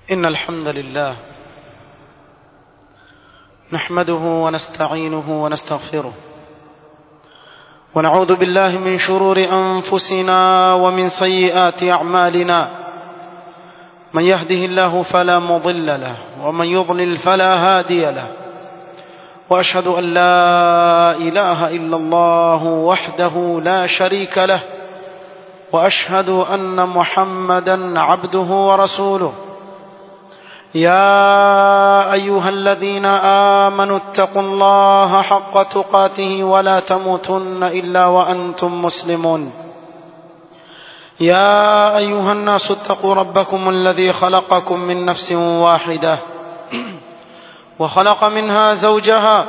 إن الحمد لله نحمده ونستعينه ونستغفره ونعوذ بالله من شرور أنفسنا ومن سيئات أعمالنا من يهده الله فلا مضل له ومن يضلل فلا هادي له وأشهد أن لا إله إلا الله وحده لا شريك له وأشهد أن محمدا عبده ورسوله يا أيها الذين آمنوا اتقوا الله حق تقاته ولا تموتن إلا وأنتم مسلمون يا أيها الناس اتقوا ربكم الذي خلقكم من نفس واحدة وخلق منها زوجها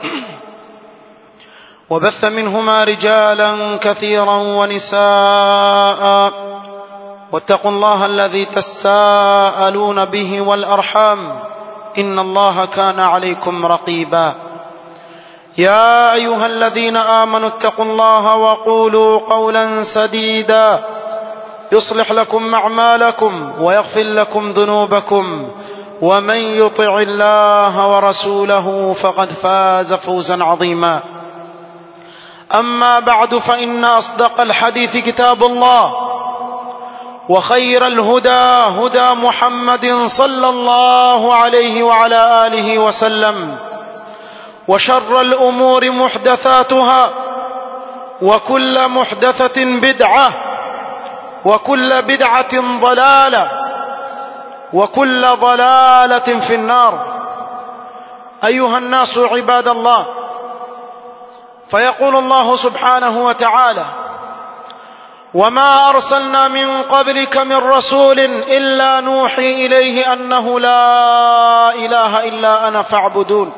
وبث منهما رجالا كثيرا ونساء واتقوا الله الذي تساءلون به والأرحام إن الله كان عليكم رقيبا يا أيها الذين آمنوا اتقوا الله وقولوا قولا سديدا يصلح لكم أعمالكم ويغفر لكم ذنوبكم ومن يطع الله ورسوله فقد فاز فوزا عظيما أما بعد فإن أصدق الحديث كتاب الله وخير الهدى هدى محمد صلى الله عليه وعلى آله وسلم وشر الأمور محدثاتها وكل محدثة بدعة وكل بدعة ضلالة وكل ضلالة في النار أيها الناس عباد الله فيقول الله سبحانه وتعالى وما أرسلنا من قبلك من رسول إلا نوحي إليه أنه لا إله إلا أنا فاعبدون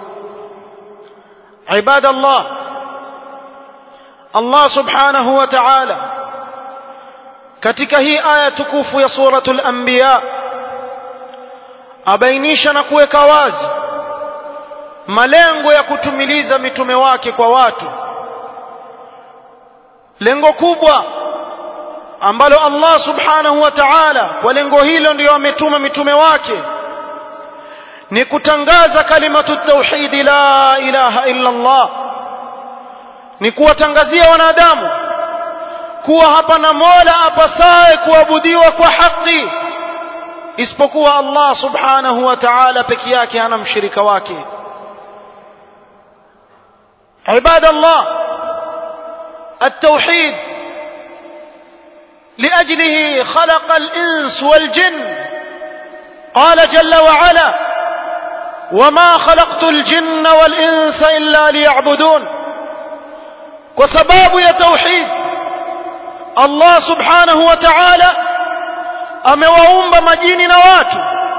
عباد الله الله سبحانه وتعالى katika hii aya tukufu ya suratul anbiya abainisha na kuweka wazi malengo ya kutumiliza mitume wake kwa watu lengo kubwa ambalo Allah subhanahu wa ta'ala kwa lengo hilo ndio ametuma mitume wake ni kutangaza kalimatu tauhid la ilaha illa Allah ni kuwatangazia wanadamu kuwa hapana mola apasaye kuabudiwa kwa haki isipokuwa Allah subhanahu wa ta'ala peke yake hana mshirika wake عباد الله التوحيد لأجله خلق الإنس والجن قال جل وعلا وما خلقت الجن والإنس إلا ليعبدون وسباب يا توحيد الله سبحانه وتعالى amewaumba majini na watu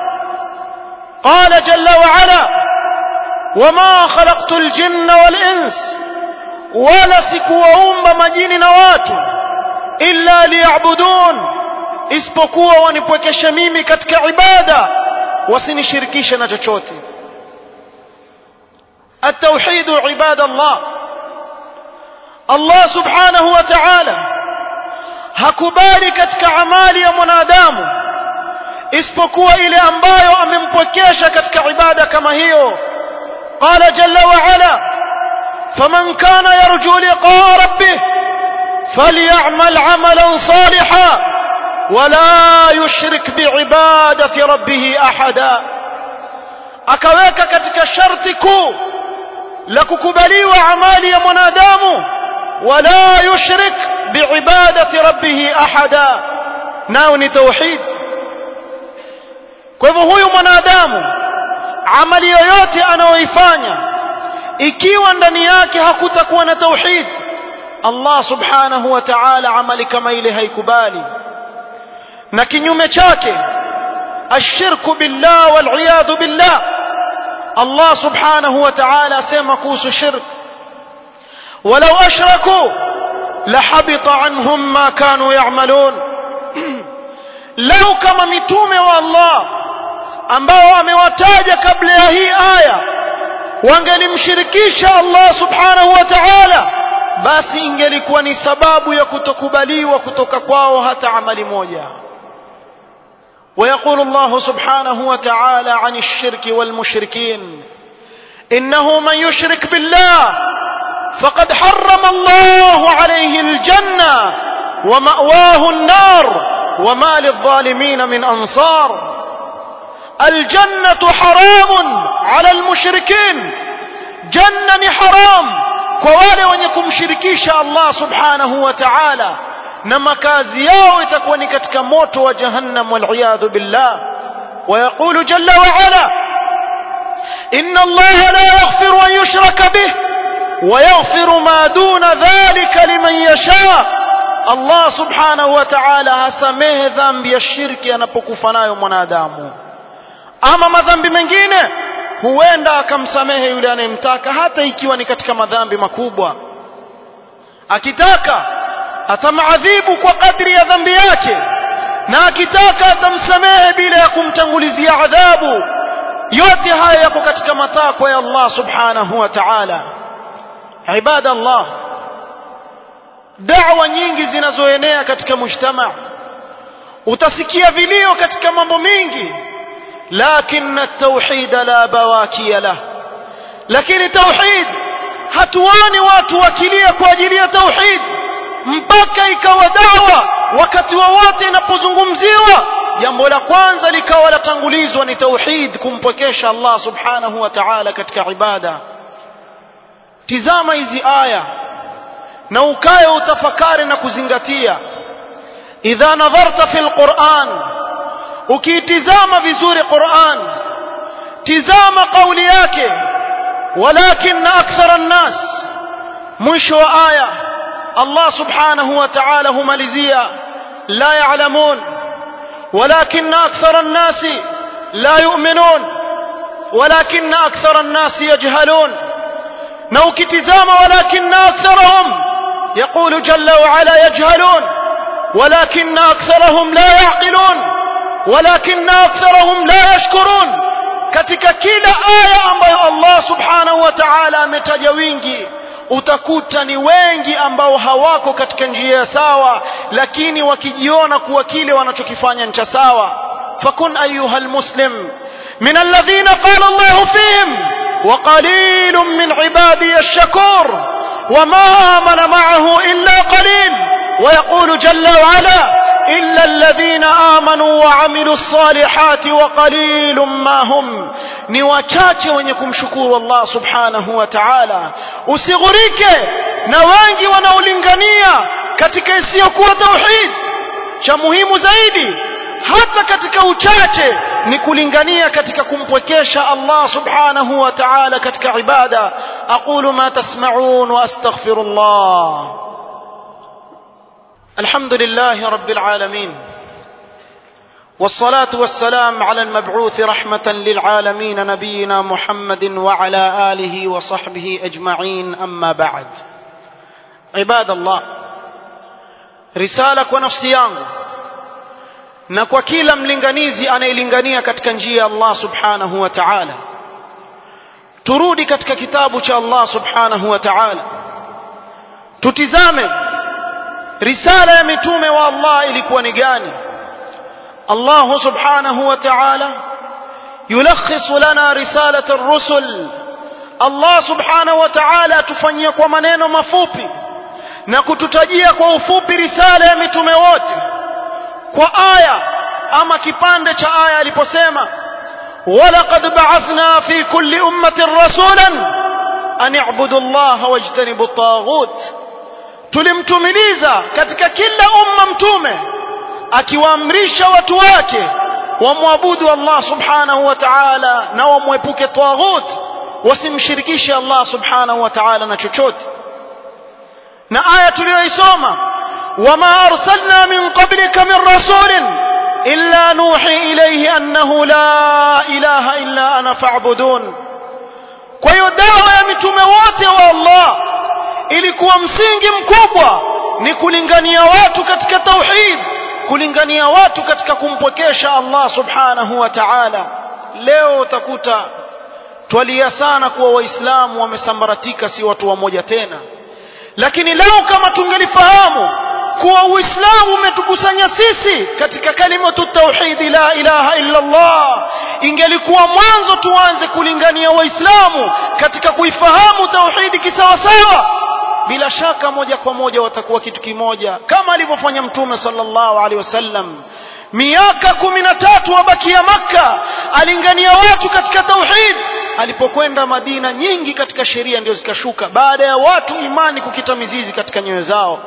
qala jalla wa ala wama khalaqtu aljinna wal ins wala sikuwaumba majini na watu illa liya'budun isipokuwa wanipwekeshe mimi katika ibada wasinishirikishe na chochote التوحيد عباد الله الله سبحانه وتعالى hakubali katika amali ya mwanadamu isipokuwa ile ambayo amempwekesha katika ibada kama hiyo qala jalla wa ala faman kana yarju liqaa rabbih فليعمل عملا صالحا ولا يشرك بعبادة ربه أحدا akaweka katika sharti kuu la kukubaliwa amali ya mwanadamu wala yushrik biibadati rabbih ahada nao ni tauhid kwa hivyo huyu mwanadamu amali yoyote anayoifanya ikiwa ndani yake hakutakuwa na tauhid Allah subhanahu wa ta'ala amali kama ile haikubali na kinyume chake ashirku billah wal iyad billah Allah subhanahu wa ta'ala asema kuhusu shirk walau ashraku lahabita anhum ma kanu ya'malun lau kama mitume wa Allah ambao amewataja kabla ya hii aya wangelimshirikisha Allah subhanahu wa ta'ala basi ingelikuwa ni sababu ya kutokubaliwa kutoka kwao hata amali moja ويقول الله سبحانه وتعالى عن الشرك والمشركين إنه من يشرك بالله فقد حرم الله عليه الجنة ومأواه النار وما للظالمين من أنصار الجنة حرام على المشركين جنة حرام كوالي ونكم شركيش الله سبحانه وتعالى نما كازياو تكوني كتك موت وجهنم والعياذ بالله ويقول جل وعلا إن الله لا يغفر أن يشرك به ويغفر ما دون ذلك لمن يشاء Allah subhanahu wa ta'ala hasamehe dhambi ya shirki anapokufa nayo mwanadamu ama madhambi mengine huenda akamsamehe yule anayemtaka hata ikiwa ni katika madhambi makubwa akitaka atamaadhibu kwa kadri ya dhambi yake na akitaka atamsamehe bila ya kumtangulizia adhabu yote haya yako katika matakwa ya Allah subhanahu wa ta'ala ibada Allah da'wa nyingi zinazoenea katika mujtama utasikia vilio katika mambo mingi lakini at-tauhid la bawakia la lakini tauhid hatuoni watu wakilia kwa ajili ya tauhid mpaka ikawa dawa wakati wowote inapozungumziwa jambo la kwanza likawa latangulizwa ni tauhid kumpwekesha Allah subhanahu wa ta'ala katika ibada tizama hizi aya na ukae utafakari na kuzingatia idha nadharta fi alquran ukiitizama vizuri quran tizama kauli yake walakin akthara an-nas mwisho wa aya Allah subhanahu wa ta'ala humalizia la ya'lamun ولكن أكثر الناس لا يؤمنون ولكن أكثر الناس يجهلون نوكتزام ولكن أكثرهم يقول جل وعلا يجهلون ولكن أكثرهم لا يعقلون ولكن أكثرهم لا يشكرون katika kila aya ambayo Allah subhanahu wa ta'ala ametaja wingi utakuta ni wengi ambao hawako katika njia sawa lakini wakijiona kuwa kile wanachokifanya ni cha sawa fakun ayuha almuslim min alladhina qala Allah fihim wa qalilun min ibadi ash-shakur wama amana ma'ahu illa qalil ويقول جل وعلا إلا الذين آمنوا وعملوا الصالحات وقليل ما هم ni wachache wenye kumshukuru Allah subhanahu wa ta'ala usighurike na wengi wanaolingania katika isiyokuwa tauhid cha muhimu zaidi hata katika uchache ni kulingania katika kumpwekesha Allah subhanahu wa ta'ala katika ibada aqulu ma tasma'un wa astaghfirullah alhamdulillahi rabbil alamin والصلاة والسلام على المبعوث رحمة للعالمين نبينا محمد وعلى آله وصحبه أجمعين أما بعد عباد الله رسالة ونفسي yangu na kwa kila mlinganizi anayelingania katika njia ya Allah subhanahu wa ta'ala turudi katika kitabu cha Allah subhanahu wa ta'ala tutizame risala ya mitume wa Allah ilikuwa ni gani الله سبحانه وتعالى يلخص لنا رسالة الرسل الله سبحانه وتعالى تفanyia kwa maneno mafupi na kututajia kwa ufupi risala ya mitume wote kwa aya ama kipande cha aya aliposema ولقد بعثنا في كل أمة رسولا أن اعبدوا الله واجتنبوا الطاغوت tulimtumiliza katika kila umma mtume akiwaamrisha watu wake wamwabudu Allah subhanahu wa ta'ala na wamwepuke taghut wasimshirikishe Allah subhanahu wa ta'ala na chochote na aya tuliyoisoma wama arsalna min qablika min rasulin illa nuhi ilayhi annahu la ilaha illa ana fa'budun kwa hiyo dawa ya mitume wote wa Allah ilikuwa msingi mkubwa ni kulingania watu katika tauhid kulingania watu katika kumpokesha Allah subhanahu wa ta'ala leo utakuta twalia sana kuwa waislamu wamesambaratika si watu wamoja tena lakini leo kama tungelifahamu kuwa uislamu umetukusanya sisi katika kalimatu tauhidi la ilaha illa Allah ingelikuwa mwanzo tuanze kulingania waislamu katika kuifahamu tauhidi kisawasawa bila shaka moja kwa moja watakuwa kitu kimoja kama alivyofanya mtume sallallahu alaihi wasallam miaka kumi na tatu wabakia makka alingania watu katika tauhid alipokwenda madina nyingi katika sheria ndio zikashuka baada ya watu imani kukita mizizi katika nyoyo zao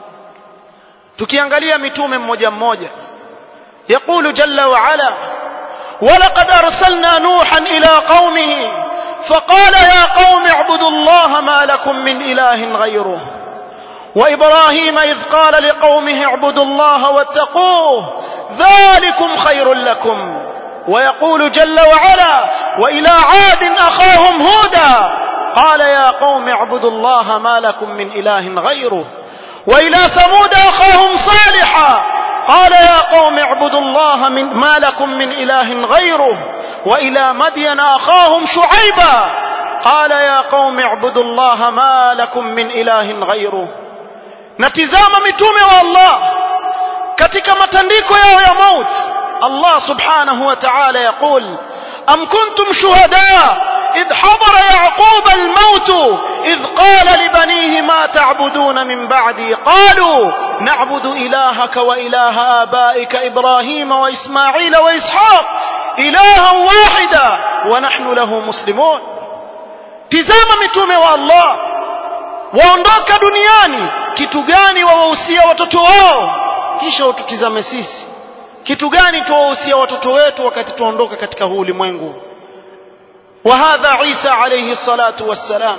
tukiangalia mitume mmoja mmoja يقول جل وعلا ولقد أرسلنا نوحا إلى قومه فقال يا قوم اعبدوا الله ما لكم من إله غيره وإبراهيم إذ قال لقومه اعبدوا الله واتقوه ذلكم خير لكم ويقول جل وعلا وإلى عاد أخاهم هودا قال يا قوم اعبدوا الله ما لكم من إله غيره وإلى ثمود أخاهم صالحا قال يا قوم اعبدوا الله من ما لكم من إله غيره وإلى مدين أخاهم شعيبا قال يا قوم اعبدوا الله ما لكم من إله غيره نتزام متومه والله katika matandiko yao ya maut Allah subhanahu wa ta'ala yaqul am kuntum shuhada إذ حضر يعقوب الموت إذ قال لبنيه ما تعبدون من بعدي قالوا نعبد إلهك وإله آبائك إبراهيم وإسماعيل وإسحاق إلها واحدا ونحن له مسلمون tizama mitume wa Allah waondoka duniani kitu gani wawahusia watoto wao kisha ututizame sisi kitu gani tuwahusia watoto wetu wakati tuondoka katika huu ulimwengu وهذا عيسى عليه الصلاة والسلام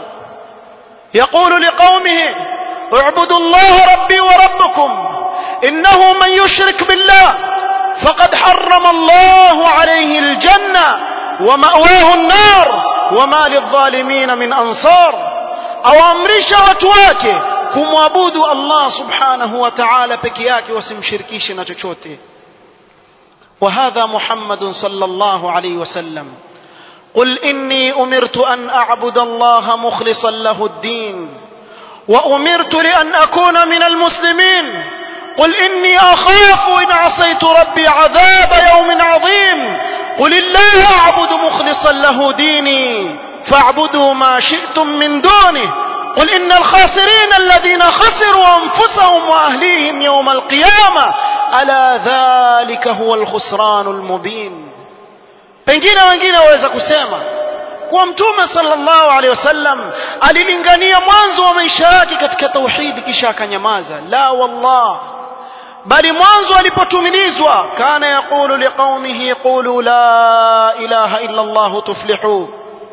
يقول لقومه اعبدوا الله ربي وربكم إنه من يشرك بالله فقد حرم الله عليه الجنة ومأواه النار وما للظالمين من أنصار أو أمرش وتواكه kumwabudu Allah subhanahu wa ta'ala peke yake wasimshirikishe na chochote وهذا محمد صلى الله عليه وسلم قل إني أمرت أن أعبد الله مخلصا له الدين وأمرت لأن أكون من المسلمين قل إني أخاف إن عصيت ربي عذاب يوم عظيم قل الله أعبد مخلصا له ديني فاعبدوا ما شئتم من دونه قل إن الخاسرين الذين خسروا أنفسهم وأهليهم يوم القيامة ألا ذلك هو الخسران المبين pengine wengine waweza kusema kuwa mtume sallallahu alaihi wasallam alilingania mwanzo wa maisha yake katika tauhidi kisha akanyamaza la wallah bali mwanzo alipotumilizwa kana yaqulu liqaumihi qulu la ilaha illa allah tuflihu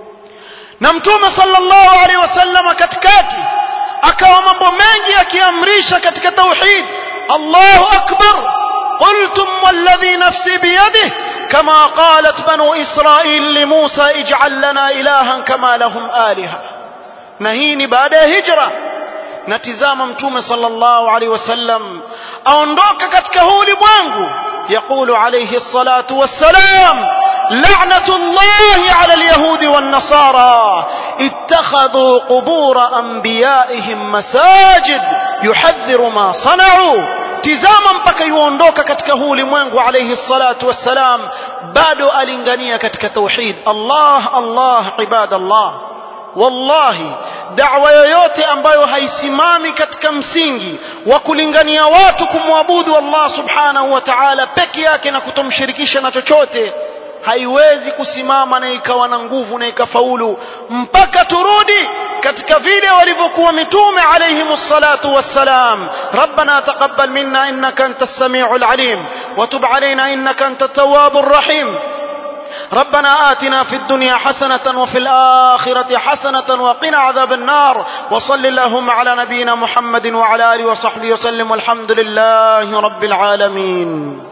na mtume sallallahu alaihi wasallam katikati akawa mambo mengi akiamrisha katika tauhid Allahu akbar qultum walladhi nafsi biyadihi كما قالت بنو إسرائيل لموسى اجعل لنا إلها كما لهم آلهة نهيني بعد هجرة نتزام متوم صلى الله عليه وسلم أوندوك كتكهول بوانغو يقول عليه الصلاة والسلام لعنة الله على اليهود والنصارى اتخذوا قبور أنبيائهم مساجد يحذر ما صنعوا tizama mpaka yuondoka katika huu ulimwengu alayhi salatu wassalam bado alingania katika tauhid Allah Allah ibadallah wallahi da'wa yoyote ambayo haisimami katika msingi wa kulingania watu kumwabudu Allah subhanahu wa ta'ala peke yake na kutomshirikisha na chochote haiwezi kusimama na ikawa na nguvu na ikafaulu mpaka turudi katika vile walivyokuwa mitume alayhimu salatu wassalam rabbana taqabbal minna innaka antas samiul alim wa tub alayna innaka antat tawwabur rahim ربنا آتنا في الدنيا حسنة وفي الآخرة حسنة وقنا عذاب النار وصل اللهم على نبينا محمد وعلى آله وصحبه وسلم والحمد لله رب العالمين